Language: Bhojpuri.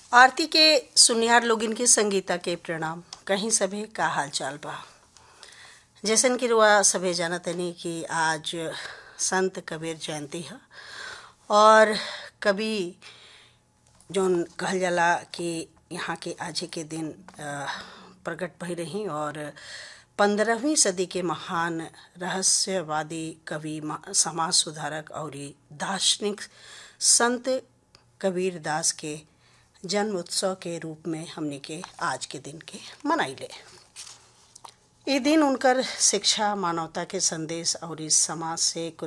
आरती के सुनियार लोगिन के संगीता के प्रणाम कहीं सभे का हाल चाल बा जैसन कि रुआ सभे जानत तनी कि आज संत कबीर जयंती है और कवि जौन कहल जाला कि यहाँ के आज के दिन प्रकट भई रही और पंद्रहवीं सदी के महान रहस्यवादी कवि समाज सुधारक और दार्शनिक संत कबीर दास के जन्म उत्सव के रूप में हमने के आज के दिन के मनाइले ये दिन उनकर शिक्षा मानवता के संदेश और इस समाज से